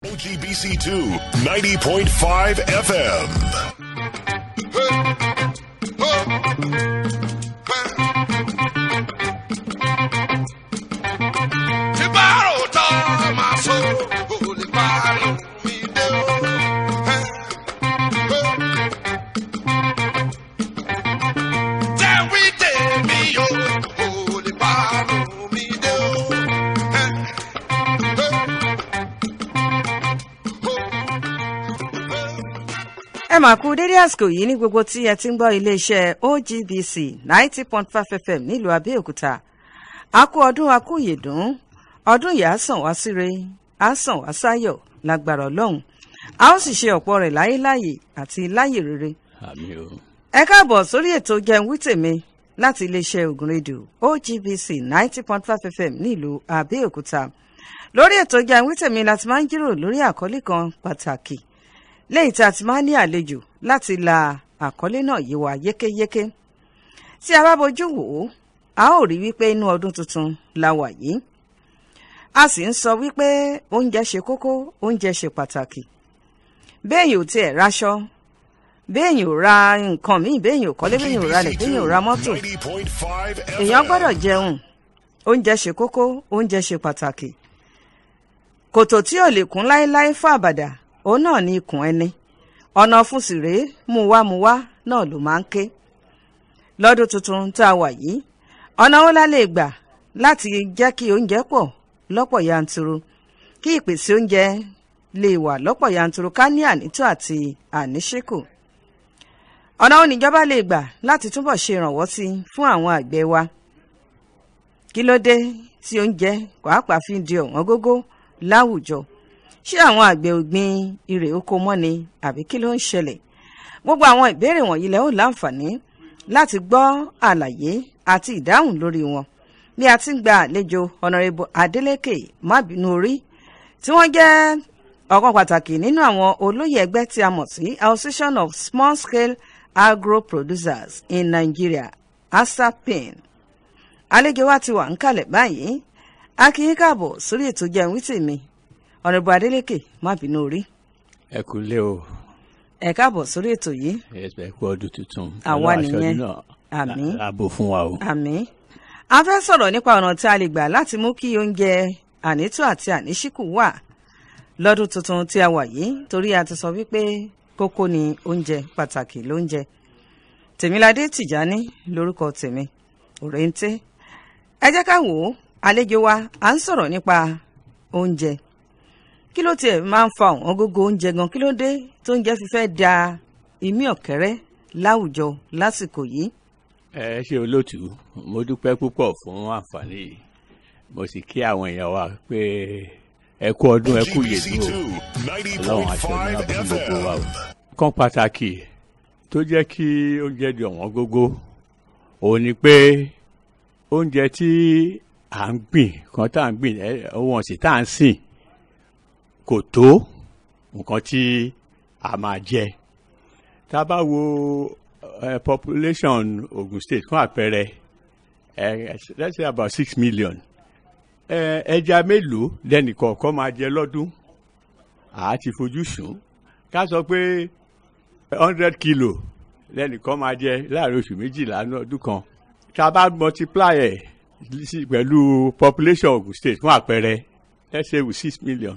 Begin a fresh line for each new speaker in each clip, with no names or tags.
OGBC2 90.5 FM.
Tí bá rò tán máa so, kò lè parí mi dé o. Tẹ́wí tèmi o, kò lè parí mi dé o.
ẹ mà kú dédé àsìkò yìí ní gbogbo tí ẹ ti ń gbọ́ iléeṣẹ́ OGBC ninety point five FM nílùú Abẹ́òkúta a kú ọdún a kú ìyèdún ọdún yìí á sàn wá síre á sàn wá sáyọ̀ lágbára Ọlọ́run a ó sì ṣe ọ̀pọ̀ rẹ̀ láyé láyè àti láyè rere
àmì o
ẹ káàbọ̀ sórí ètò jẹun wí tèmi láti iléeṣẹ́ Ògùn rédíò OGBC ninety point five FM nílùú Abẹ́òkúta lórí ètò jẹun wí tèmi láti máa ń jíròrò lórí àkọlé kan pàtàkì lẹ́yìn tí a ti máa ń ní àlejò láti la àkọlé náà yé wa yékéyéké tí a bá bójú wò ó a ó rí wípé inú ọdún tuntun la wà yìí a sì ń sọ wípé oúnjẹ ṣe kókó oúnjẹ ṣe pàtàkì béèyàn ò tiẹ̀ raṣọ béèyàn ò ra nǹkan míì béèyàn ò kọ́lé béèyàn ò ralẹ̀ béèyàn ò ra mọ́tò
90.5 FM.
èèyàn gbọ́dọ̀ jẹun oúnjẹ ṣe kókó oúnjẹ ṣe pàtàkì kòtò tí ò lè kún láéláé fún àbàdà òun náà ní ikùn ẹni ọ̀nà fún sì rèé mú wá mú wá náà ló máa ń ké lọ́dún tuntun tá a wà yìí ọ̀nà wo la lè gbà láti jẹ́ kí oúnjẹ pọ̀ lọ́pọ̀ yanturu kí ìpèsè oúnjẹ lè wà lọ́pọ̀ yanturu ká ní ànító àti àníṣẹ́kù ọ̀nà wo níjọba lè gbà láti túbọ̀ ṣe ìrànwọ́ sí i fún àwọn àgbẹ̀ wa kí ló dé tí oúnjẹ pàápàá fi ń di ọ̀wọ́n gógó láwùjọ ṣé àwọn àgbẹ̀ ò gbin irè oko mọ́ ni àbí kí ló ń ṣẹlẹ̀ gbogbo àwọn ìbéèrè wọ̀nyí lẹ́ ò láǹfààní láti gbọ́ àlàyé àti ìdáhùn lórí wọn bí a ti ń gba àlejò ọ̀nàrẹ́bù Adeleke mábìnúorí tí wọ́n jẹ́ ọ̀kan pàtàkì nínú àwọn olóyè ẹgbẹ́ tí a mọ̀ sí Association of Small Scale Agro Producers in Nigeria ASAPIN àlejò wa ti wà ń kalẹ̀ báyìí a kì í káàbọ̀ sórí ètò jẹun wí tèmi ọ̀nàbù Adeleke má bínú orí
ẹ kú lé o
ẹ káàbọ̀ sórí ètò yìí
ẹ kú ọdún tuntun
Àwa
Ọlọ́run aṣọ
nìyẹn.
ọdún náà
Àmín.
á bò fún wa o
àmín a fẹ́ sọ̀rọ̀ nípa ọ̀nà tí a lè gbà láti mú kí oúnjẹ ànító àti àníṣíkù wà lọ́dún tuntun tí a wà yìí torí a ti sọ wípé kókó ni oúnjẹ pàtàkì lóúnjẹ tèmiládé tìjání lórúkọ tèmi òrèǹté ẹ jẹ́ ká wò ó àlejò wa à ń sọ̀rọ̀ nípa oúnjẹ kí ló tiẹ̀ máa ń fa ọ̀wọ́n gógó oúnjẹ gan kí ló dé tó oúnjẹ fi fẹ́ da imí ọ̀kẹ́rẹ́ láwùjọ lásìkò yìí
ẹ ṣe olóòtú mo dúpẹ́ púpọ̀ fún àǹfààní yìí mo sì kí àwọn èèyàn wa pé ẹ kú ọdún ẹ kú yèdú
OGBC2
o ọlọ́run aṣọ ní
90.5
abúlé gbogbo wa o.
FM.
kan pàtàkì tó jẹ́ kí oúnjẹ di ọ̀wọ́n gógó òun ni pé oúnjẹ tí à ń gbìn kan tá à ń gbìn ẹ, ohun ọ̀sìn tá à ń sìn kò tó nǹkan tí a máa jẹ tá a bá wo eh, population Ogun State fún àpẹẹrẹ eh, let's say about six million eh, ẹja mélòó lẹ́nìkọ̀ọ̀kan máa jẹ lọ́dún àá ti fojú sùn ká sọ pé hundred kilo lẹ́nìkan máa jẹ láàrin oṣù méjìlá ní ọdún kan tá a bá multiply ẹ̀ sí pẹ̀lú population Ogun State fún àpẹẹrẹ let's say with six million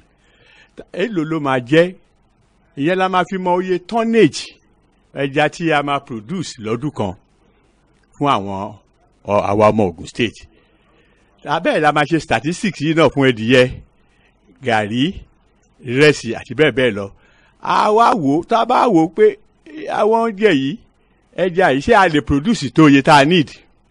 èlò ló máa jẹ́ ìyẹn la máa fi mọ iye tonnage ẹja tí a máa produce lọ́dún kan fún àwọn ọ- àwa ọmọ Ogun State abẹ́ẹ̀ la máa ṣe statistics yìí náà fún ẹdìyẹ gàrí ìrẹsì àti bẹ́ẹ̀ bẹ́ẹ̀ lọ a wá wò ó tá a bá wò ó pé àwọn oúnjẹ yìí ẹja yìí ṣé a lè produce tó iye tá a need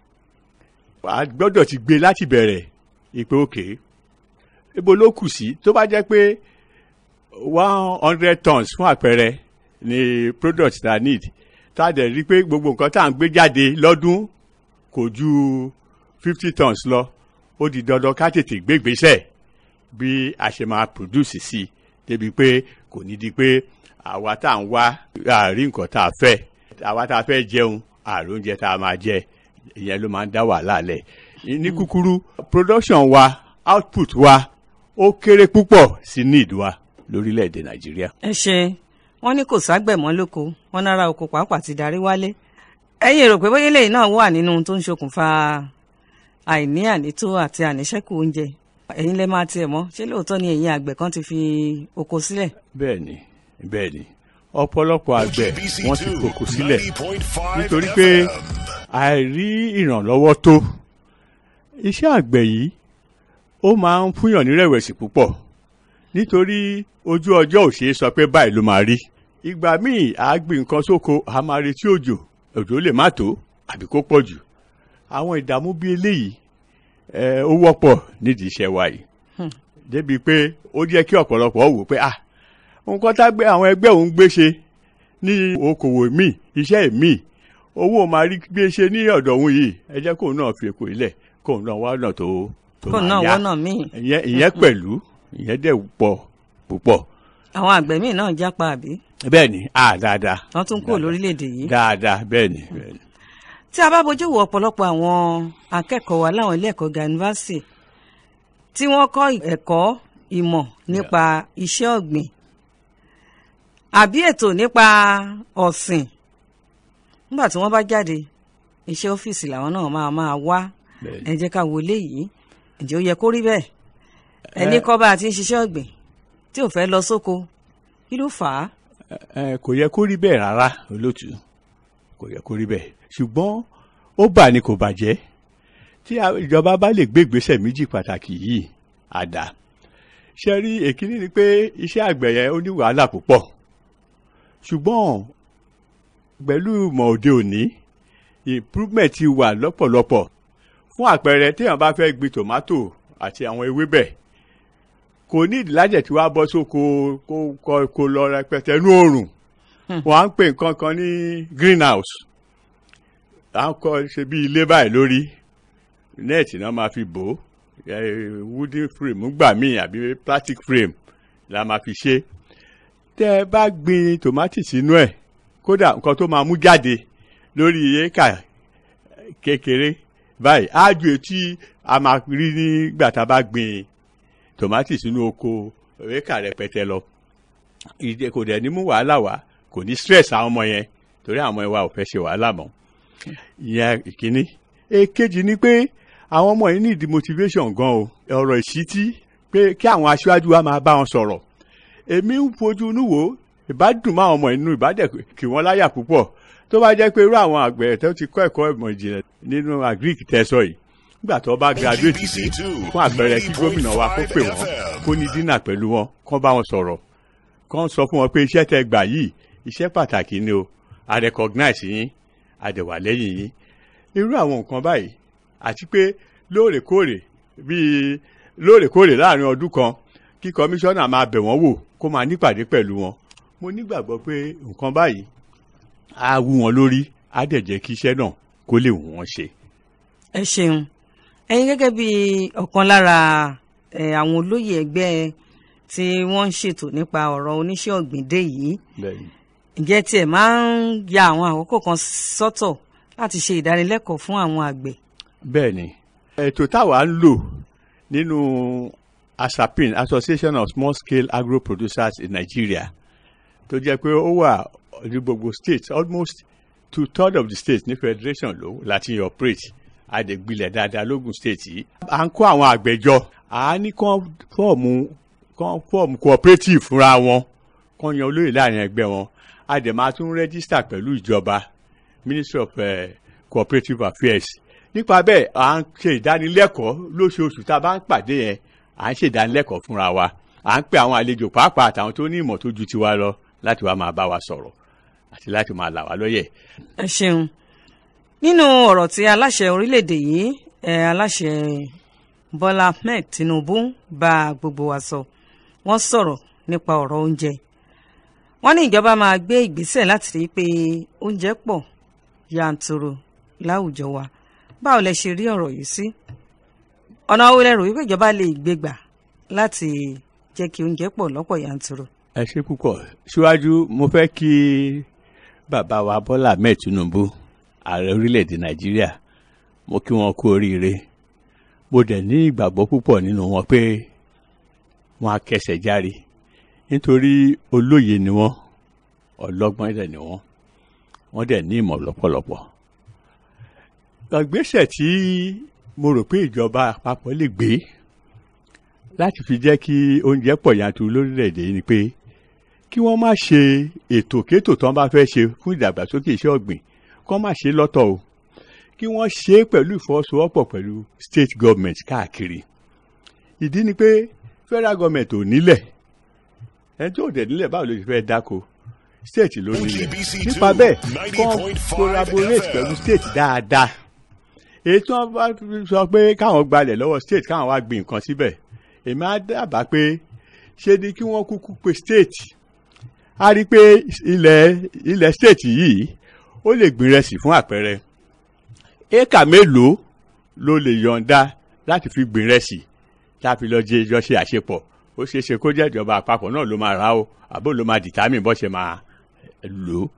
a gbọ́dọ̀ ti gbé láti bẹ̀rẹ̀ ìpè òkè ibo ló kù sí tó bá jẹ́ pé one hundred tons fún àpẹẹrẹ ni product tá a need tá a dẹ̀ rí i pé gbogbo nǹkan tá à ń gbé jáde lọ́dún kò ju fifty tons lọ ó di dandan ká tètè gbé ìgbésẹ̀ bí a ṣe máa produce sí i débi pé kò ní di pé àwa tá à ń wá àárín nǹkan tá a fẹ́ àwa tá a fẹ́ jẹun ààrùn oúnjẹ tá a máa jẹ ìyẹn ló máa ń dá wàhálà lẹ̀ ní kúkúrú production wa output wa ó kéré púpọ̀ sí need wa lórílẹ̀‐èdè nàìjíríà.
ẹ ṣe wọn ní kò ságbẹ̀mọ́ lóko wọn nára oko pàápàá ti darí wálé ẹ̀yin rò pé bóyá eléyìí náà wà nínú ohun tó ń ṣokùnfà àìní ànító àti àníṣẹ́kù oúnjẹ ẹ̀yin lẹ máa tiẹ̀ mọ̀ ṣé lóòótọ́ ni ẹ̀yin àgbẹ̀ kan ti fi oko sílẹ̀
bẹ́ẹ̀ ni bẹ́ẹ̀ ni ọ̀pọ̀lọpọ̀ àgbẹ̀ wọ́n ti kókó sílẹ̀ nítorí pé àìrí ìrànlọ́wọ́ tó iṣẹ́ àgbẹ̀ yìí ó máa ń fúnyàn ní rẹ̀wẹ̀sì púpọ̀ nítorí ojú ọjọ́ ò ṣeé sọ pé báyìí ló máa rí ìgbà míì à á gbìn nǹkan sóko à á máa retí òjò òjò lè má tó àbí kó pọ̀ jù àwọn ìdààmú bíi eléyìí ẹ ó wọ́pọ̀ nídìí iṣẹ́ wa yìí débi pé ó jẹ́ kí ọ̀pọ̀lọpọ̀ wò pé ah nǹkan tá gbé àwọn ẹgbẹ́ òun gbé ṣe ní okòwò míì iṣẹ́ míì owó máa rí gbé ṣe ní ọ̀dọ̀ òun yìí ẹ jẹ́ kóun náà fi èkó ilẹ̀ kóun náà wá ọ̀nà tó tó
kò náà
máa yá
wọ́nà míì
ìyẹn ìyẹn pẹ̀lú ìyẹn dẹ̀ pọ̀ púpọ̀
àwọn àgbẹ̀ míì náà jápa àbí
bẹ́ẹ̀ ni ah dáadáa
wọ́n tún kúrò lórílẹ̀‐èdè yìí
dáadáa bẹ́ẹ̀ ni bẹ́ẹ̀ ni
tí a bá bójú wo ọ̀pọ̀lọpọ̀ àwọn akẹ́kọ̀ọ́ wa láwọn ilé ẹ̀kọ́ ga yunifásitì tí wọ́n kọ́ ẹ̀kọ́ ìmọ̀ nípa iṣẹ́ ọ̀gbìn àbí ètò nípa ọ̀sìn nígbà tí wọ́n bá jáde iṣẹ́ ọ́fíìsì làwọn náà máa máa wá
bẹ́ẹ̀
ẹ
ni
jẹ́ ká wo léyìí ǹjẹ́ ó yẹ kó rí bẹ́ẹ̀ ẹni kọ́ bá a ti ń ṣiṣẹ́ ọ̀gbìn tí ò fẹ́ lọ sóko kí ló fà á
ẹ kò yẹ kó rí bẹ́ẹ̀ rárá olótú kò yẹ kó rí bẹ́ẹ̀ ṣùgbọ́n ó bà ní kò bàjẹ́ tí a- ìjọba bá lè gbé ìgbésẹ̀ méjì pàtàkì yìí àdá ṣe rí èkíní ni pé iṣẹ́ àgbẹ̀ yẹn ó ní wàhálà púpọ̀ ṣùgbọ́n pẹ̀lú ìmọ̀ òde òní improvement ti wà lọ́pọ̀lọpọ̀ fún àpẹẹrẹ téèyàn bá fẹ́ gbin tòmátò àti àwọn ewébẹ̀ kò ní ìdílájẹ̀ tí wàá bọ́ sóko kó kó kó lọ rẹpẹtẹ ní oòrùn wọ́n á ń pè nǹkan kan ní greenhouse à ń kọ́ ṣe bí ilé báyìí lórí nẹ́ẹ̀tì náà máa fi bò ó eh, wooden frame gbà míì àbí plastic frame la máa fi ṣe tẹ́ ẹ bá gbin tòmátì sínú ẹ̀ kódà nǹkan tó máa mú jáde lórí éékà kékeré báyìí á ju etí a máa rí nígbà tá a bá gbin tòmátì sínú oko éékà rẹpẹtẹ lọ ìdè kò dẹ̀ ní mú wàhálà wá kò ní stress àwọn ọmọ yẹn torí àwọn ọmọ yẹn wa ò fẹ́ ṣe wàhálà mọ́ ìyẹn ìkíní èkejì ni pé àwọn ọmọ yìí ní ìdí motivation gan o ọ̀rọ̀ ìṣítí pé kí àwọn aṣáájú wa máa bá wọn sọ̀rọ̀ èmi ń fojú inú wò ó ìbádùn máa ọmọ inú ìbádẹ kì wọ́n láyà púpọ̀ tó bá jẹ́ pé irú àwọn àgbẹ̀ tó ti kọ́ ẹ̀kọ́ ìmọ̀ ìjìnlẹ̀ nínú agric tẹ́sọ̀ yìí nígbà tó bá graduate dé fún àpẹẹrẹ kí gómìnà wa kó pè wọ́n kó ní dínà pẹ̀lú wọn kó bá wọn sọ̀rọ̀ kó sọ fún wọn pé iṣẹ́ tẹ́ gbà yìí iṣẹ́ pàtàkì ni o a recognize yín a dẹ̀ wà lẹ́yìn yín irú àwọn nǹkan báyìí àti pé lóòrèkóòrè bíi lóòrèkóòrè láàrin ọdún kan kí kọmíṣánná máa bẹ̀ wọ́n wò kó máa nípàdé pẹ̀lú wọn mo nígbàgbọ́ pé nǹkan báyìí á wú wọn lórí á dẹ̀ jẹ́ kí iṣẹ́ náà kó lè wù wọ́n ṣe.
ẹ ṣeun ẹ̀yin gẹ́gẹ́ bí ọ̀kan lára ẹ, àwọn olóyè ẹgbẹ́ tí wọ́n ń ṣètò nípa ọ̀rọ̀ oníṣẹ́ ọ̀gbìn dé yìí ǹjẹ́ tiẹ̀ máa ń ya àwọn àkókò kan sọ́tọ̀ láti ṣe ìdánilẹ́kọ̀ọ́ fún àwọn àgbẹ̀
bẹ́ẹ̀ ni ètò táwa ń lò nínú asapin association of small scale agro producers in nigeria tó jẹ́ pé ó wà ní gbogbo states almost two third of the states ní federation ló láti operate àdègbilẹ̀ dáadáa lógùn state yìí. à ń kó àwọn àgbẹ̀jọ à á ní kán fọ́ọ̀mù kán fọ́ọ̀mù cooperative fúnra wọn kán yan olóyè láàrin ẹgbẹ́ wọn a dẹ̀ máa tún rẹ́gísítà pẹ̀lú ìjọba ministry of uh, cooperative affairs nípa bẹ́ẹ̀ à ń ṣe ìdánilẹ́kọ̀ọ́ lóṣooṣù tá a bá ń pàdé yẹn à ń ṣe ìdánilẹ́kọ̀ọ́ fúnra wa à ń pe àwọn àlejò pàápàá àtàwọn tó ní ìmọ̀ tó ju tiwa lọ láti wá máa bá wa sọ̀rọ̀ àti láti máa là wá lóye.
ẹ ṣeun nínú ọ̀rọ̀ tí aláṣẹ orílẹ̀-èdè yìí ẹ aláṣẹ bọ́lá ahmed tinubu bá gbogbo wa sọ wọ́n sọ̀rọ̀ nípa ọ̀rọ̀ oúnjẹ wọ́n ní ìjọba máa gbé ìgbésẹ̀ láti rí i pé oúnjẹ pọ̀ yanturu láwùjọ wa báwo lẹ ṣe rí ọ̀rọ̀ yìí sí ọ̀nà wo lẹ rò wípé ìjọba lè gbé gbà láti jẹ́ kí oúnjẹ pọ̀ lọ́pọ̀ yanturu.
ẹ ṣe púpọ̀ síwájú mo fẹ́ kí bàbá wa bọ́lá ahmed tinubu ààrẹ orílẹ̀-èdè nàìjíríà mo kí wọn kú oríire mo dẹ̀ ní ìgbàgbọ́ púpọ̀ nínú wọn pé wọn á kẹsẹ̀ járe nítorí olóye ni wọ́n ọlọ́gbọ́n dẹ̀ ni wọ́n wọ́n dẹ̀ ní ìmọ̀ lọ́pọ̀lọpọ̀ ìgbésẹ̀ tí mo rò pé ìjọba àpapọ̀ lè gbé láti fi jẹ́ kí oúnjẹ pọ̀ yanturu lórílẹ̀‐èdè yìí ni pé kí wọ́n má ṣe ètò kétò tí wọ́n bá fẹ́ ṣe fún ìdàgbàsókè iṣẹ́ ọ̀gbìn kí wọ́n má ṣe lọ́tọ̀ o kí wọ́n ṣe é pẹ̀lú ìfọwọ́sowọ́pọ̀ pẹ̀lú state government káàkiri ìdí ni pé federal government ò nílẹ̀ ẹni tó dẹ̀ nílẹ̀ báwo ló ti fẹ́ dáko state ló nílẹ̀
OGBC
nípa
two,
bẹ́ẹ̀ kọ́
90.5
collaborate
FM.
pẹ̀lú state dáadáa èyí tí wọ́n bá sọ pé káwọn gbalẹ̀ lọ́wọ́ state káwọn wá gbin nǹkan síbẹ̀ èmi á dábàá pé ṣe ni kí wọ́n kúkú pe state a rí i pé ilẹ̀ ilẹ̀ state yìí ó lè gbin rẹsì fún àpẹẹrẹ éèkà mélòó ló lè yọ̀ǹda láti fi gbin rẹsì láti lọ jẹ ìjọ ṣe àṣepọ̀ ó ṣeé ṣe kó jẹ́ ìjọba àpapọ̀ náà ló máa ra o àbó ló máa dìtámì bó ṣe máa lò ó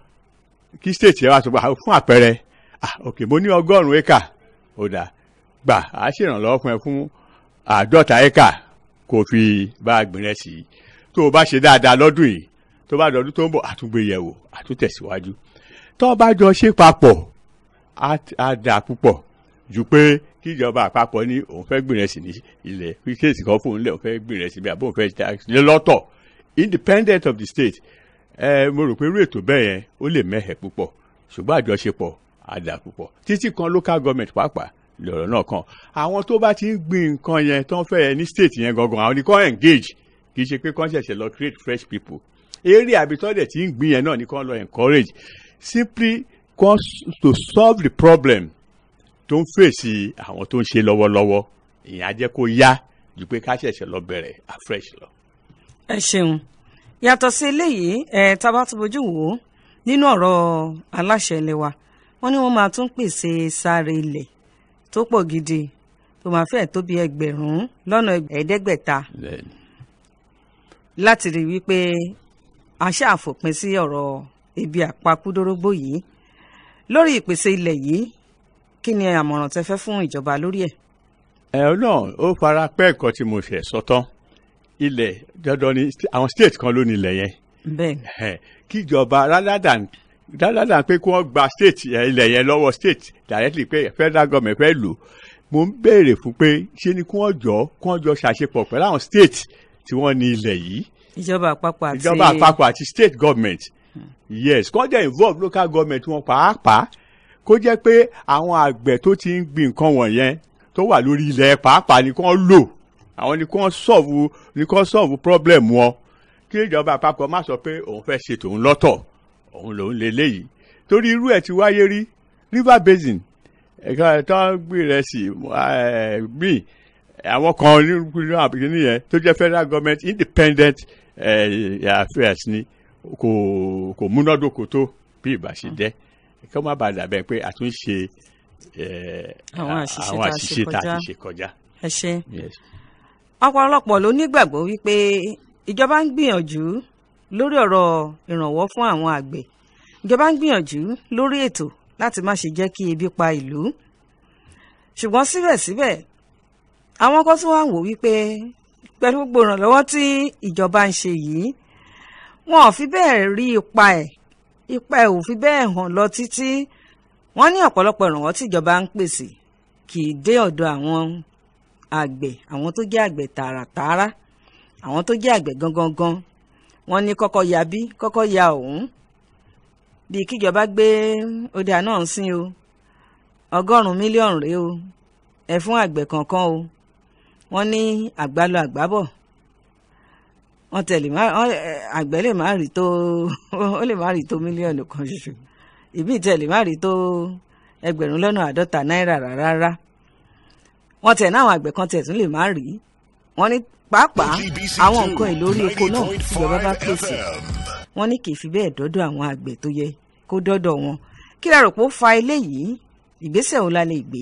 kí state yẹn wá sọ pé ah, fún àpẹẹrẹ ah ok mo ní ọgọ́rùn-ún éka ó dà gbà á ṣèrànlọ́wọ́ fún ẹ fún àádọ́ta éka kó o fi bá a gbìn rẹ sí i tó o bá ṣe dáadáa lọ́dún yìí tó bá dọ̀dún tó ń bọ̀ àtúngbé yẹ̀ wò àtúntẹ̀síwájú tó o bá jọ ṣe papọ̀ á á dà púpọ̀ ju pé kí ìjọba àpapọ̀ ní òun fẹ́ gbìn rẹ sí ní ilẹ̀ fi kéèsì kan fún un lẹ̀ òun fẹ́ gbìn rẹ sí bí àbóun fẹ́ ṣe lọ́tọ̀ independent of the state ẹ mo rò pé irú ètò bẹ́ẹ̀ yẹn ó lè mẹ́hẹ̀ púpọ̀ ṣùgbọ́n àjọṣepọ̀ àdà púpọ̀ títí kan local government pàápàá lọ̀rọ̀ náà kan àwọn tó bá ti ń gbin nǹkan yẹn tó ń fẹ́ yẹn ní state yẹn gangan àwọn ni kò engage kì í ṣe pé kò ṣẹ̀ṣẹ̀ lọ create fresh people eré àbítọ́dẹ̀ tí ń gbin yẹn náà ni kò lọ encourage simply cause to solve the problem tó ń fèsì àwọn tó ń ṣe lọ́wọ́lọ́wọ́ ìyẹn á jẹ́ kó yá ju pé ká ṣẹ̀ṣẹ̀ lọ bẹ̀rẹ̀ afresh lọ.
ẹ ṣeun yàtọ̀ sí eléyìí ẹ tábà tó bójú wò ó nínú ọ̀rọ̀ aláṣẹ ilé wa wọ́n ní wọ́n máa tún pèsè sáré ilẹ̀ tó pọ̀ gidi tó máa fẹ́ẹ̀ tó bí ẹgbẹ̀rún lọ́nà ẹ̀ẹ́dẹ́gbẹ̀ta
Then,
láti rí wípé a ṣàfòpin sí ọ̀rọ̀ ebi àpakúdórógbó yìí lórí ìpèsè ilẹ̀ yìí kí ni àmọ̀ràn tẹ fẹ́ fún ìjọba lórí ẹ̀.
ẹ náà ó fara pẹ́ ẹ̀kọ́ tí mo ṣẹ̀ sọ tán ilẹ̀ dandan ni àwọn state kan ló ní ilẹ̀ yẹn
bẹ́ẹ̀ ni
Ẹ̀, kíjọba rather than rather than pé kí wọ́n gba state ẹ̀, ilẹ̀ yẹn lọ́wọ́ state directly pé federal government fẹ́ lò mo ń béèrè fún pé ṣé ni kí wọ́n jọ kí wọ́n jọ ṣàṣepọ̀ pẹ̀lú àwọn state tí wọ́n ní ilẹ̀ yìí
ìjọba àpapọ̀ àti
ìjọba àpapọ̀ àti state government yes kó jẹ́ involve local government wọn pàápàá kó jẹ́ pé àwọn àgbẹ̀ tó ti ń gbin nǹkan wọ̀nyẹn tó wà lórí ilẹ̀ pàápàá ni kò lò àwọn ni kò solve ni kò solve problem wọn kí ìjọba àpapọ̀ má sọ pé òun fẹ́ ṣe tòun lọ́tọ̀ òun lòun lè léyìí torí irú ẹ̀ ti wáyé rí river basin ẹ̀ka tó ń gbé rẹ̀ sí gbìn àwọn kan nínú àbíkíní yẹn tó jẹ́ federal government independent eh, affairs ni kò kò múnádóko tó bí ìbá ṣe jẹ́ kí wọ́n má bàa dàbẹ̀ pé àtúnṣe eh,
Àwọn àṣìṣe
àwọn
tá a ṣe
àṣìṣe tá a
kọjá.
ti ṣe kọjá.
ẹ ṣe
Yes.
ọ̀pọ̀lọpọ̀ ló nígbàgbọ́ wípé ìjọba ń gbìyànjú lórí ọ̀rọ̀ ìrànwọ́ fún àwọn àgbẹ̀ ìjọba ń gbìyànjú lórí ètò láti má ṣe jẹ́ kí ebi pa ìlú ṣùgbọ́n síbẹ̀síbẹ̀ àwọn kan tún wá ń wò wípé pẹ̀lú gbogbo ìrànlọ́wọ́ tí ìjọba ń ṣe yìí wọn ò fi bẹ́ẹ̀ rí ipa ẹ̀ ipa ẹ̀ ò fi bẹ́ẹ̀ hàn lọ títí wọ́n ní ọ̀pọ̀lọpọ̀ ìrànwọ́ tí ìjọba ń pèsè kì í dé ọ̀dọ̀ àwọn àgbẹ̀ àwọn tó jẹ́ àgbẹ̀ tààràtààrà àwọn tó jẹ́ àgbẹ̀ gangan gan wọ́n ní kọ́kọ́ ya bí kọ́kọ́ ya òun bíi kíjọba gbé ọdẹ náà ń sìn o ọgọ́rùn-ún mílíọ̀nù rèé o ẹ fún àgbẹ̀ kankan o wọ́n ní àgbálọ àgbábọ̀ wọ́n tẹ̀lé má wọ́n, ẹ, àgbẹ̀ lè má rí tó ó lè má rí tó mílíọ̀nù kan ṣoṣo ìbí tẹ̀lé má rí tó ẹgbẹ̀rún lọ́nà àádọ́ta náírà rárá wọ́n tẹ̀ náà àwọn àgbẹ̀ kan tẹ̀ tún lè má rí wọ́n ní pàápàá
OGBC
àwọn
two,
nǹkan èlò orí epo náà tíjọba bá
90.5
pèsè
FM.
wọ́n ní kì í fi bẹ́ẹ̀ dọ́dọ̀ àwọn àgbẹ̀ tó yẹ kó dọ́dọ̀ wọn kí la rò pé ó fa eléyìí ìgbésẹ̀ wo la lè gbé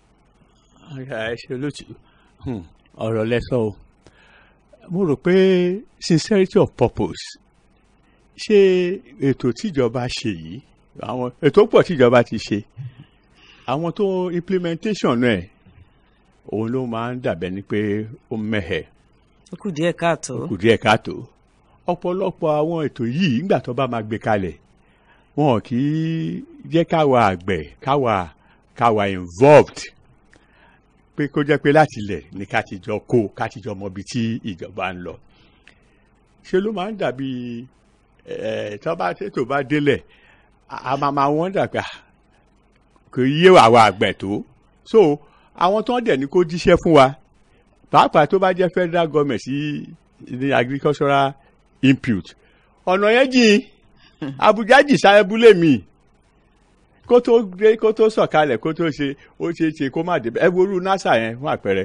ẹ ṣe lótú ọ̀rọ̀ lẹ́sọ̀ o mo rò pé sincerity of purpose ṣé ètò tíjọba ṣe yìí àwọn ètò pọ̀ tíjọba ti ṣe àwọn tó implementation náà ẹ̀ òun ló máa ń dàbẹ̀ ni pé ó mẹ́hẹ̀
ó kù díẹ̀ káàtó
kù díẹ̀ káàtó ọ̀pọ̀lọpọ̀ àwọn ètò yìí nígbà tó bá máa gbé kalẹ̀ wọn kì í jẹ́ káwa àgbẹ̀ káwa káwa involved pé kó jẹ́ pé láti ilẹ̀ ní ká ti jọ kó ká ti jọ mọ ibi tí ìjọba ń lọ ṣe ló máa ń dàbí ẹ̀ tó bá tètò bá délẹ̀ a máa máa wọ́n dàgbà kò yé àwa àgbẹ̀ tó so àwọn tó ń dẹ̀ ní kó jíṣẹ́ fún wa pàápàá tó bá jẹ́ federal government sí ní agricultural input ọ̀nà yẹn jìn Abuja jì sáyẹ́bùlé mi kó tó dé kó tó sọ̀kalẹ̀ kó tó ṣe ó ṣe é ṣe kó má débẹ̀ ẹ worú NASA yẹn fún àpẹẹrẹ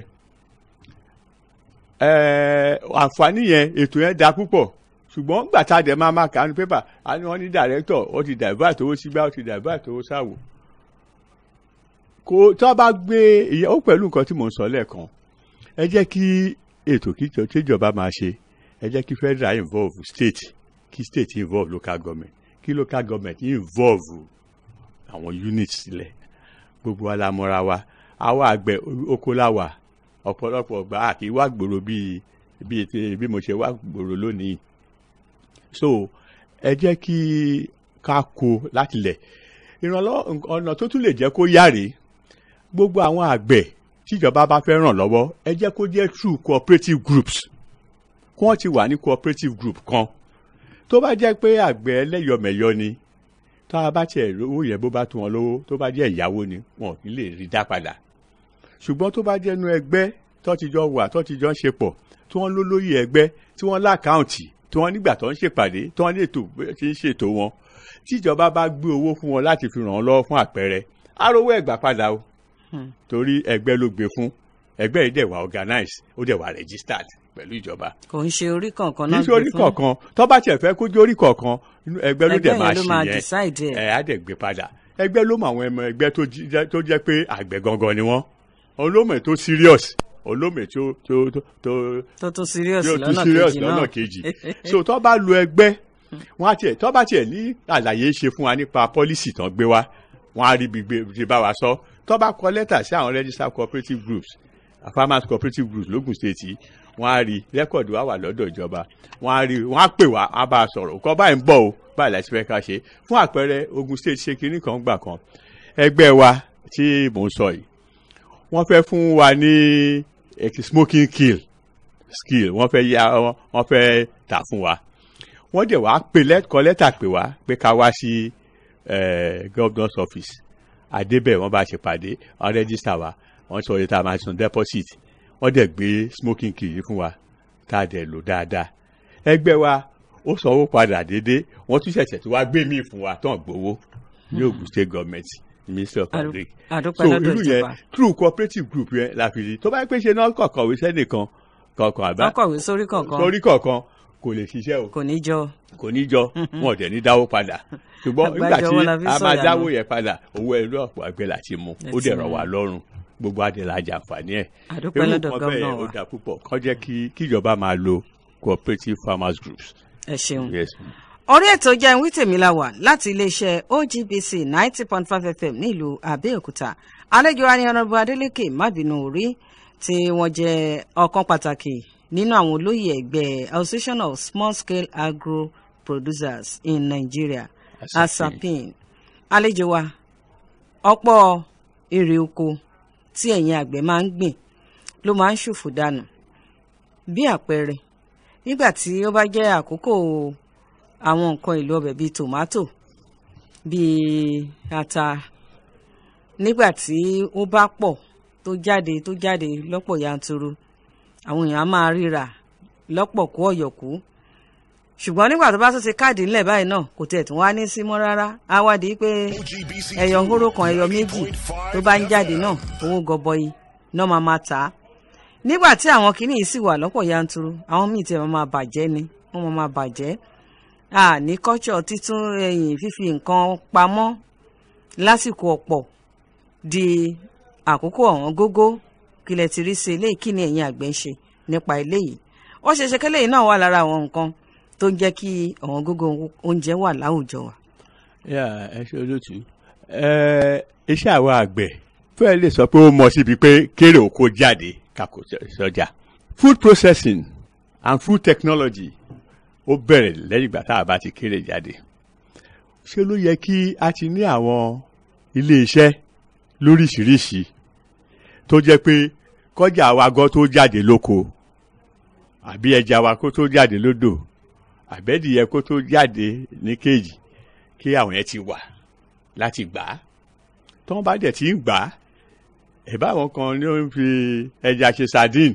ẹ̀ẹ́ àǹfààní yẹn ètò yẹn da púpọ̀ ṣùgbọ́n gbà tá a dẹ̀ máa máa kà á ní pépà á ní wọ́n ní director ó ti divert owó sígbà ó ti divert owó sáwò kò tó bá gbé ìyàwó pẹ̀lú nǹkan tí mò ń sọ lẹ́ẹ̀kan ẹ jẹ́ kí ètò kíjọ tíjọba máa ṣe ẹ jẹ́ kí federal involve state kí state involve local government kí local government involve àwọn units sílẹ̀ gbogbo alamọ́ra wa àwa àgbẹ̀ oko la wà ọ̀pọ̀lọpọ̀ gbà á kì í wá gbòòrò bíi bíi ti- bí mo ṣe wá gbòòrò lónìí so ẹ jẹ́ kí ká kó láti lẹ̀ ìrànlọ́wọ́ ọ̀nà tó tún lè jẹ́ kó yáre gbogbo àwọn àgbẹ̀ tíjọba bá fẹ́ ràn lọ́wọ́ ẹ jẹ́ kó jẹ́ through cooperative groups kí wọ́n ti wà ní cooperative group kan tó bá jẹ́ pé àgbẹ̀ ẹlẹ́yọmẹ̀yọ ni tá a bá tiẹ̀ owó yẹn bó bá tún wọn lówó tó bá jẹ́ ìyàwó ni wọn ò ní lè rí dá padà ṣùgbọ́n tó bá jẹ́ inú ẹgbẹ́ tó ti jọ wà tó ti jọ ń ṣe pọ̀ tí wọ́n lólóyè ẹgbẹ́ tí wọ́n lákàǹtì tí wọ́n nígbà tó ń ṣèpàdé tí wọ́n ní ètò bó ti ń ṣètò wọn tíjọba bá gbé owó fún wọn láti fi ràn án lọ́wọ́ fún àpẹẹrẹ arówó ẹ̀gbà padà o torí ẹgbẹ́ ló gbé fún ẹgbẹ́ yìí dẹ̀ wà organized ó dẹ̀ wà registered pẹ̀lú ìjọba
kò ń ṣe orí kankan
kì
náà
í ṣe orí
gbé fún.
kọ̀ọ̀kan tó bá tiẹ̀ fẹ́ kójú orí kọ̀ọ̀kan inú ẹgbẹ́ ló
Ẹgbẹ́
dẹ̀
yẹn
máa
ló
ṣì
máa
yẹn
decide ẹ̀.
ẹ̀ á dẹ̀ gbé padà ẹgbẹ́ ló mọ àwọn ẹmọ ẹgbẹ́ tó jí- jẹ́- tó jẹ́ pé àgbẹ̀ gangan ni wọ́n olómè tó serious olómè tó tó tó tó
tó tún serious
tí ó tún
lọ́nà
serious
kejì
lọ́nà
náà
kejì so tó bá lo ẹgbẹ́ wọ́n á tiẹ̀ tó bá tiẹ̀ ní àlàyé ṣe fún wa nípa policy tán gbé wá wọ́n á rí ibi gbé ti bá wa sọ tó bá kọ lẹ́tà sí àwọn registered cooperative groups farmers cooperative groups lógùn state yìí wọ́n á rí rẹ́kọ̀dù wa wà lọ́dọ̀ ìjọba wọ́n á rí wọ́n á pè wá á bá a sọ̀rọ̀ nǹkan báyìí ń bọ̀ o báyìí láti fẹ́ ká ṣe fún àpẹẹrẹ Ogun state ṣe kinní kan gbà kan ẹgbẹ́ wa tí mò ń sọ yìí wọ́n fẹ́ fún wa ní eh, smoking kill skill wọ́n fẹ́ ya wọ́n- wọ́n fẹ́ tà fún wa wọ́n dẹ̀ wá pè lẹ́kọ̀ọ́ lẹ́tà pè wá pé ká wá sí eh, governor's office àdébẹ̀ wọ́n bá ṣe pàdé wọ́n rẹ́gísítà wa wọ́n sọ yìí tá a máa san deposit wọ́n dẹ̀ gbé smoking kill yìí fún wa tá a dẹ̀ lò dáadáa ẹgbẹ́ wa ó sanwó padà déédéé wọ́n tún ṣẹ̀ṣẹ̀ tí wàá gbé míì fún wa tán gbowó ní Ogun state government ministry of
Àdú-
agric
àdúpẹ́
so
lọ́dọ̀
irú yẹn
ìjọba.
through cooperative group yẹn la fi rí tó bá yẹ pé ṣe náà kọ̀ọ̀kan wí sẹ́nìkan kọ̀ọ̀kan àbá
wọ́n kọ̀wé sórí kankan
torí kọ̀ọ̀kan kò lè ṣiṣẹ́ o
kò ní jọ
kò ní jọ wọn ò dẹ̀ ní dáwó padà ṣùgbọ́n nígbà tí
Àgbájọ wọn la fi
a máa
sọ̀yà
dáwó
nù.
yẹn padà owó ẹrú ọ̀pọ̀ àgbẹ̀ láti mú
Ẹ
ó
ti
dẹ̀
mú.
rọ̀ wá lọ́rùn gbogbo adìẹ la jàǹfààní ẹ̀
Àdúpẹ́
irú
lọ́dọ̀
nǹkan bẹ́ẹ̀
gómìnà
ó
wa.
dà púpọ̀ kọ́ jẹ́ kí kíjọba máa lo cooperative farmers groups.
ẹ ṣeun.
Yes.
orí ètò jẹ́ ìwé tèmi la wà láti iléeṣẹ́ OGBC ninety point five FM nílùú Abẹ́òkúta àlejò wa ni ọ̀nàbù Adélékè mábìnú orí tí wọ́n jẹ́ ọ̀kan pàtàkì nínú àwọn olóyè ẹgbẹ́ Association of Small Scale Agro Producers in Nigeria ASAPIN àlejò wa ọ̀pọ̀ èrè oko tí ẹ̀yin àgbẹ̀ máa ń gbìn ló máa ń ṣòfò dànù bí àpẹẹrẹ nígbà tí ó bá jẹ́ àkókò àwọn nǹkan èlò ọbẹ̀ bíi tòmátò bíi ata nígbà tí ó bá pọ̀ tó jáde tó jáde lọ́pọ̀ yanturu àwọn èèyàn á máa ríra lọ́pọ̀ kú ọ̀yọ̀kú ṣùgbọ́n nígbà tó bá tún ti káàdì ńlẹ̀ báyìí náà kò tiẹ̀ tún wá ní sí mọ́ rárá á wá di pé ẹyọ hóró kan ẹyọ méjì tó bá ń jáde náà owó gọbọi náà máa máa tà á nígbà tí àwọn kinní yìí sì wà lọ́pọ̀ yanturu àwọn míì tiẹ̀ máa máa bàjẹ́ ni wọ́n máa máa bàjẹ́ a ní kọ́ṣọ̀ títún ẹ̀yìn fífi nǹkan pamọ́ lásìkò ọ̀pọ̀ di àkókò ọ̀wọ́n gógó kílẹ̀ ti rí sí eléyìí kí ni ẹ̀yin àgbẹ̀ ń ṣe nípa eléyìí ó ṣe ṣe kẹ́lẹ́yìn náà wà lára àwọn nǹkan tó ń jẹ́ kí ọ̀wọ́n gógó oúnjẹ wà láwùjọ wa.
yà ẹ ṣe olóòtú ẹ iṣẹ́ àwọn àgbẹ̀ fẹ́ẹ́ lè sọ pé ó mọ síbi pé kéré oko jáde kakò sọjà food processing and food technology ó bẹ̀rẹ̀ lẹ́yìn ìgbà tá a bá ti kéré jáde ṣé ló yẹ kí a ti ní àwọn ilé iṣẹ́ lóríṣiríṣi tó jẹ́ pé kọjá wa gan tó jáde lóko àbí ẹja wa kó tó jáde lódò àbẹ́dìyẹ kó tó jáde ní kéèjì kí àwọn yẹn ti wà láti gbà á tí wọ́n bá dẹ̀ ti ń gbà á ẹ̀bá àwọn kan ní ó ń fi ẹja ṣe sardine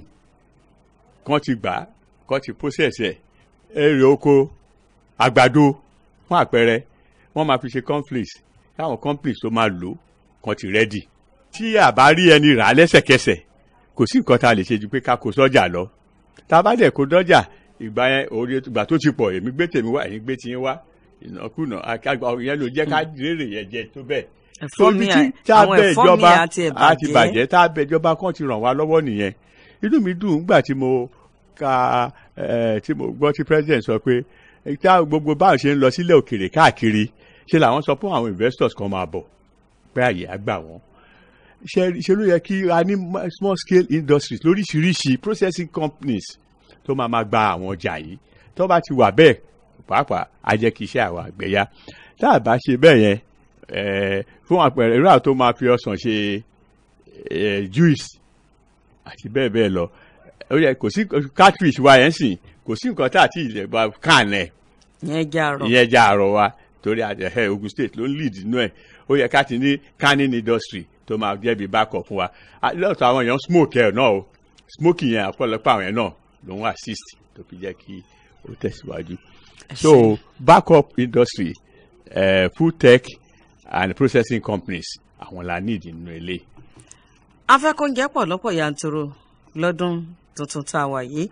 kán ti gbà á kán ti process ẹ̀ èrè oko àgbàdo fún àpẹẹrẹ wọ́n máa fi ṣe cornflakes káwọn cornflakes tó máa lò kán ti rẹ́dì tí a bá rí ẹni rà á lẹ́sẹ̀kẹsẹ̀ kò sí nǹkan tá a lè ṣe ju pé ká kó sọ́jà lọ tá a bá dẹ̀ kó dọ́jà ìgbà yẹn orí ìgbà tó ti pọ̀ èmi gbé tèmi wá ẹ̀yin gbé tiyín wá ìnákùná àgbà yẹn ló jẹ́ ká rèrè yẹn jẹ tó bẹ́ẹ̀
ẹ̀fọ́ mi
tí tá a
àwọn
bẹ
ẹ̀fọ́ mi
ìjọba
àti ẹ̀
àti
bàjẹ́
bàjẹ́ tá a bẹ ìjọba kan ti ràn wá lọ́wọ́ nìyẹn inú mi dùn nígbà tí mo ka ẹ tí mo gbọ́ tí president sọ pé eh, tá gbogbo báwọn ṣe ń lọ sílẹ̀ òkèèrè káàkiri ṣe làwọn sọ fún àwọn investors kan máa bọ̀ pé àyè á gbà wọ́n ṣe ṣe ló yẹ kí a ní ma- small scale industries lóríṣiríṣi processing companies tó máa máa gba àwọn ọjà yìí tó bá ti wà bẹ́ẹ̀ pàápàá á jẹ́ kí iṣẹ́ àwọn àgbẹ̀ yá tá a bá ṣe bẹ́ẹ̀ yẹn eh, fún àpẹẹrẹ irú àwọn tó máa fi ọsàn ṣe eh, juice àti bẹ́ẹ̀ bẹ́ẹ̀ lọ ó yẹ kò sí catfish wa yẹn sìn kò sí nǹkan tá àti ilẹ̀ bá kàn ẹ̀
yẹn já rọ
ìyẹn já àrọ̀ wa torí àjẹhẹ́ Ogun State ló ń lead inú ẹ̀ ó yẹ ká ti ní canning industry tó máa jẹ́ bí backup fún wa À, lọ́tọ̀ àwọn èèyàn smoke ẹ̀ náà o smoking yẹn àpọ̀lọpọ̀ àwọn yẹn náà ló ń assist tó fi jẹ́ kí ó tẹ̀síwájú so backup industry uh, food tech and processing companies àwọn la need nínú ilé
afẹ́kóúnjẹ pọ̀ lọ́pọ̀ yanturu lọ́dún tuntun tá a wà yìí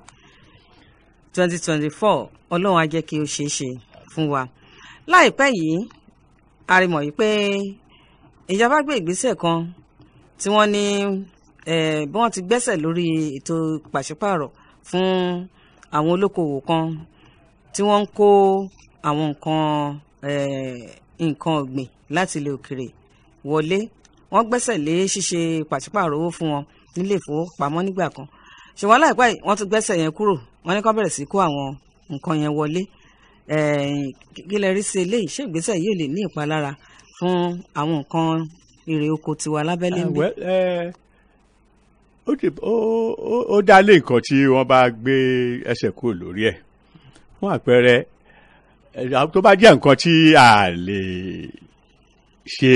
twenty twenty four ọlọ́run á jẹ́ kí ó ṣeé ṣe fún wa láìpẹ́ yìí a rí mọ̀ yìí pé ìjọba gbé ìgbésẹ̀ kan tí wọ́n ní eh, bí wọ́n ti gbẹ́sẹ̀ lórí ètò pàṣípààrọ̀ fún àwọn olókoòwò kan tí wọ́n ń kó àwọn nǹkan eh, nǹkan ọ̀gbìn láti ilẹ̀ òkèrè wọlé wọ́n gbẹ́sẹ̀ lé ṣíṣe pàṣípààrọ̀ owó fún wọn nílé ìfowópamọ́ nígbà kan ṣùgbọ́n láìpẹ́ yìí wọ́n tún gbẹ́sẹ̀ yẹn kúrò wọ́n ní kó bẹ̀rẹ̀ sí kó àwọn nǹkan yẹn wọlé Eh, kí kí lẹ rí sí eléyìí ṣé ìgbésẹ̀ yìí ò lè ní ìpalára fún àwọn nǹkan èrè oko tiwa lábẹ́lé ń
Ah,
bí.
well, eh, ó dì- ó- ó- ó dá lé nǹkan tí wọ́n bá gbé ẹsẹ̀ kúrò lórí ẹ̀ fún àpẹẹrẹ eh, àwọn tó bá jẹ́ nǹkan tí a lè ṣe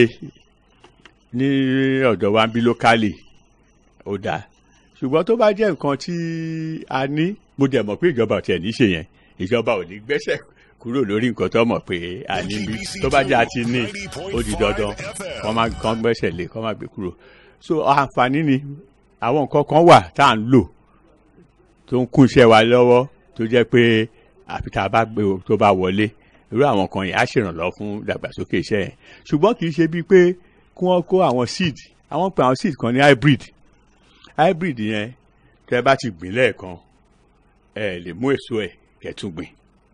ní ọ̀dọ̀ wa ń bí lókàlì ó dáa ṣùgbọ́n tó bá jẹ́ nǹkan tí a ní mo dẹ̀ mọ̀ pé ìjọba ò tiẹ̀ ní ṣe yẹn ìjọba ò ní gbẹ́sẹ̀ kúrò lórí nǹkan tó mọ̀ pé a ní bí tó bá jẹ́ àti ní ó di dandan wọ́n máa kàn gbẹ́sẹ̀ lé kàn máa gbé kúrò so àǹfààní ni àwọn nǹkan kan wà tá à ń lò tó ń kún iṣẹ́ wa lọ́wọ́ tó jẹ́ pé àfi tá a bá gbé o tó bá wọlé irú àwọn kan yẹn á ṣèrànlọ́wọ́ fún ìdàgbàsókè iṣẹ́ yẹn ṣùgbọ́n kì í ṣe bíi pé kí wọ́n kó àwọn seed àwọn pe àwọn seed kan ní hybrid hybrid yẹn tẹ́ bá ti gbìn lẹ́ẹ̀kan ẹ lè mú èso ẹ̀ kẹ́tùn gbìn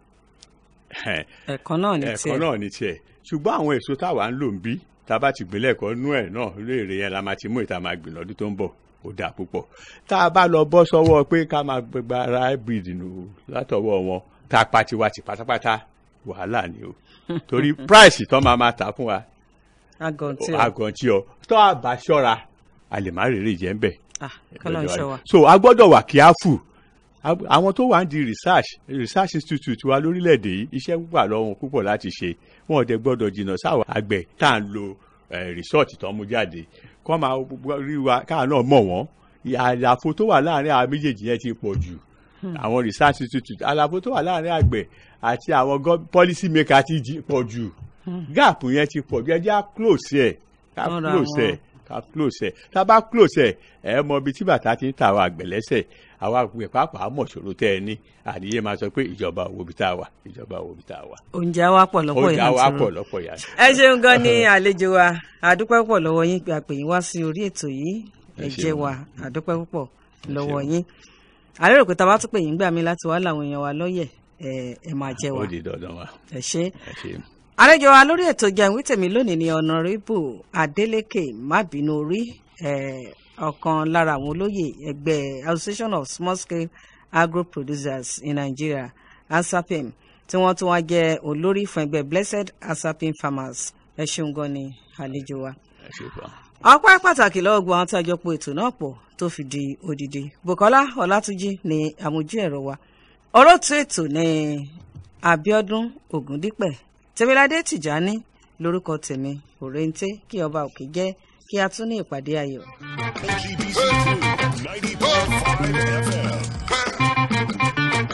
ẹ̀kan náà ní
ẹ̀kan
tiẹ̀
náà ní tiẹ̀ ṣùgbọ́n àwọn èso táwa ń lò ń bí tá a bá ti gbìn lẹ́ẹ̀kan nú ẹ̀ náà ló èrè yẹn la máa ti mú ìta máa gbìn lọ́dún tó ń bọ̀ ó dáa púpọ̀ tá a bá lọ bọ́ sọ́wọ́ pé ká máa gbẹgbẹ ara hybrid nù látọwọ́ wọn tá a pa tiwa ti pátápátá wàhálà ni o torí price tó máa máa tà fún wa
agàn tí o
àgàntí ọ tó a bá ṣọ́ra a lè má rèrè jẹ́ ń bẹ̀
ah kọ́lọ́ ń ṣọ́ wa.
so a gbọ́dọ̀ wà careful Ab- àwọn tó wà ń di research research institute wa lórílẹ̀‐èdè yìí iṣẹ́ wà lọ́wọ́ púpọ̀ láti ṣe wọn ò dẹ̀ gbọ́dọ̀ jìnnà sáwọn àgbẹ̀ tá à ń lo eh, resort tó ń mú jáde kọ́ máa gbọ́- rí wa káà náà mọ̀ wọ́n àlàfo tó wà láàrin àwọn méjèèjì yẹn ti pọ̀ jù àwọn research institute àlàfo tó wà láàrin àgbẹ̀ àti àwọn gov- policy maker ti jí- pọ̀ jù gap yẹn ti pọ̀ jù ẹ jẹ́ à close ẹ̀ ká
Wọ́n ra
close ẹ̀
àwọn-
ká close ẹ̀ tá a bá close ẹ̀ ẹ̀ mọ ibi tí bàtà ti ń ta àwọn àgbẹ̀ lẹ́sẹ̀ àwọn àgbẹ̀ pàápàá mọ̀ ṣòro tẹ́ ẹ ní àníyé máa sọ pé ìjọba owó bí tá a wà ìjọba owó bí tá a wà.
oúnjẹ wa pọ̀ lọ́pọ̀
ó já wa
yanturu.
pọ̀ lọ́pọ̀ yà.
ẹ ṣeun gan ni àlejò wa àdúpẹ́ púpọ̀ lọ́wọ́ yín pé a pè yín wá sí orí ètò yìí ẹ
Ẹ
jẹ́
ṣeun.
wa àdúpẹ́ púpọ̀ lọ́wọ́
ṣeun.
yín àlérò pé tá a bá tún pè yín gbà mí láti wá làwọn èèyàn wa lọ́yẹ̀ ẹ ẹ máa jẹ́ wa
ó di dandan wa
ẹ ṣe.
ẹ ṣe.
àlejò wa lórí ètò jẹun tèmi lónìí ni ọ̀nàrẹ́bù Adeleke mábìínú orí eh, ọ̀kan lára àwọn olóyè ẹgbẹ́ Association of Small Scale Agro Producers in Nigeria asapim tí wọ́n tún wá jẹ́ olórí fún ẹgbẹ́ blessed asapim farmers ẹ ṣeun gan ni àlejò wa
ẹ ṣe fà.
ọpẹ́ pàtàkì lọ́wọ́ gbọ́n tí a jọ po ètò náà pọ̀ tó fi di odidi bukola ọlátúnjì ní àmójú ẹ̀rọ wa olóòtú ètò ní abiodun ogundipẹ tẹmíládé tìjání lórúkọ tèmi òrèǹté kí ọba òkè jẹ́ kí a tún ní ìpàdé ayọ̀.
OGBC 90.5 FM.